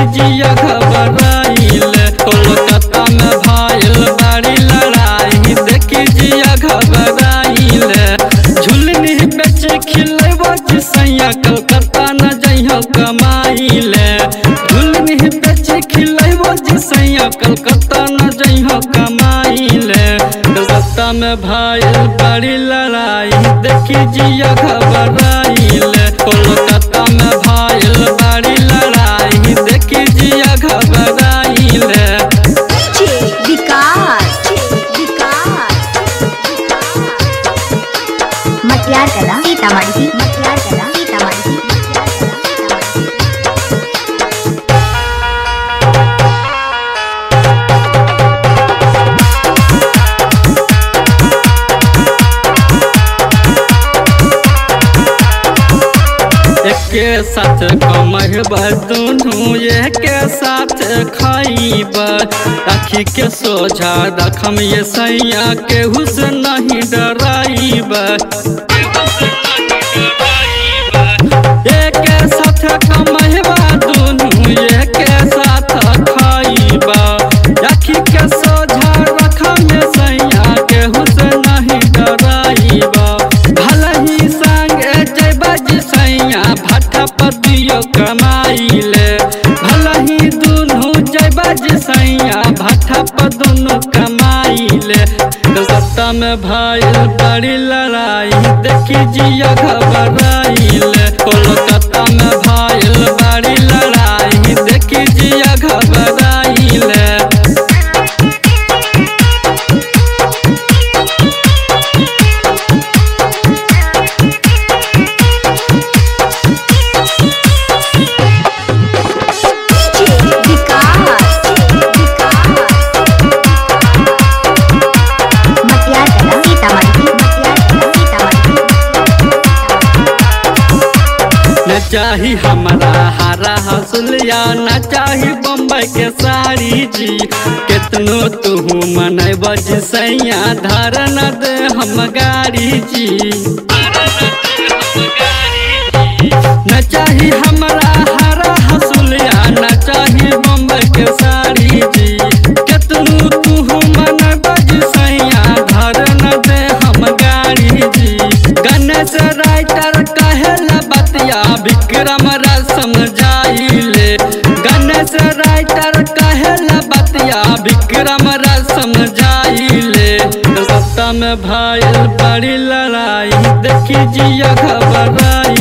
जिया घबराइल कोलकाता में भाईल बड़ी लड़ाई देखी जिया घबराइल झुलनी बेच खिलेबो जिसैया कलकत्ता न जइहो कमाइल झुलनी बेच खिलेबो जिसैया कलकत्ता न जइहो कमाइल कलकत्ता में भाईल बड़ी लड़ाई देखी जिया घबराइल कोलकाता में भाईल बड़ी लड़ाई देखी जिया घबराइल विकास विकास मटियार कला सीतामढ़ी मटियार कला सीतामढ़ी एके साथ कमहब दुनू एके साथ खाइब आखी के सोझा रखम ये सैया केहू से नहीं डराइब एके साथ कमहब दुनू एके साथ खाइब आखी के सोझा रखम ये सैया केहू से नहीं डराइब भले ही संगे जैबा सैया भट्टा पतियो कमाइले भले ही दुनू जैबा सैया भट्टा पर दुनू कमाइले कलकत्ता में भाईल बड़ी लड़ाई देखी जिया घबराइले कोलकाता में भाईल बड़ी लड़ाई देखी जिया घबराइले विकास मटियार कला सीतामढ़ी मटियार कला सीतामढ़ी न चाही हमारा हरा हसुलिया न चाही बम्बई के साड़ी जी केतनो तू मन बज सैया धर न दे हम गाड़ी जी न चाही हमारा हरा हसुलिया न चाही बम्बई के साड़ी जी केतनो तू मन बज सैया धर न दे हम गाड़ी जी गणेश राइटर कहेला बतिया विक्रम राज समझाइले गणेश राइटर कहेला बतिया विक्रम राज समझाइले कलकत्ता में भाईल बड़ी लड़ाई देखी जिया घबराई